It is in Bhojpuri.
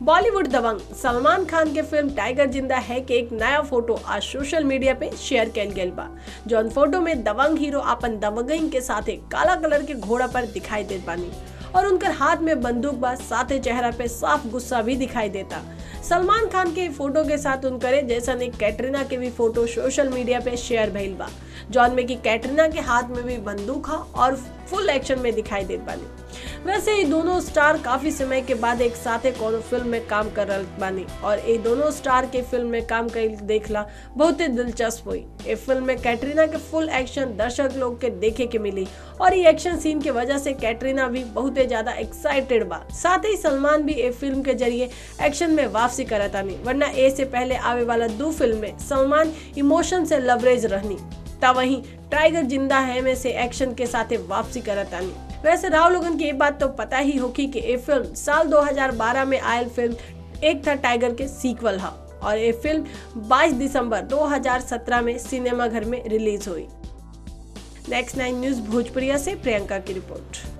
बॉलीवुड दबंग सलमान खान के फिल्म टाइगर जिंदा है के एक नया फोटो आज सोशल मीडिया पे शेयर कैल गेल बा जौन फोटो में दबंग हीरो अपन दबंगई के साथे काला कलर के घोड़ा पर दिखाई देत बानी और उनकर हाथ में बंदूक बा साथे चेहरा पे साफ गुस्सा भी दिखाई देता सलमान खान के फोटो के साथ उनकरे जैसा एक कैटरीना के भी फोटो सोशल मीडिया पे शेयर भइल बा जौन में कि कैटरीना के हाथ में भी बंदूक हा और फुल एक्शन में दिखाई देत बानी वैसे ये दोनों स्टार काफी समय के बाद एक साथे कोनो फिल्म में काम कर रहे बानी और ये दोनों स्टार के फिल्म में काम कर देखला बहुत ही दिलचस्प हुई ये फिल्म में कैटरीना के फुल एक्शन दर्शक लोग के देखे के मिली और ये एक्शन सीन की वजह से कैटरीना भी बहुत ही ज्यादा एक्साइटेड बा साथ ही सलमान भी ये फिल्म के जरिए एक्शन में वापसी करतानी वरना ए से पहले आवे वाला दो फिल्म में सलमान इमोशन से लवरेज रहनी तब वहीं टाइगर जिंदा है में से एक्शन के साथ वापसी करतानी वैसे राव लोगन की ये बात तो पता ही होगी कि ये फिल्म साल 2012 में आयल फिल्म एक था टाइगर के सीक्वल हा और ये फिल्म 22 दिसंबर 2017 में सिनेमा घर में रिलीज हुई नेक्स्ट नाइन न्यूज भोजपुरिया से प्रियंका की रिपोर्ट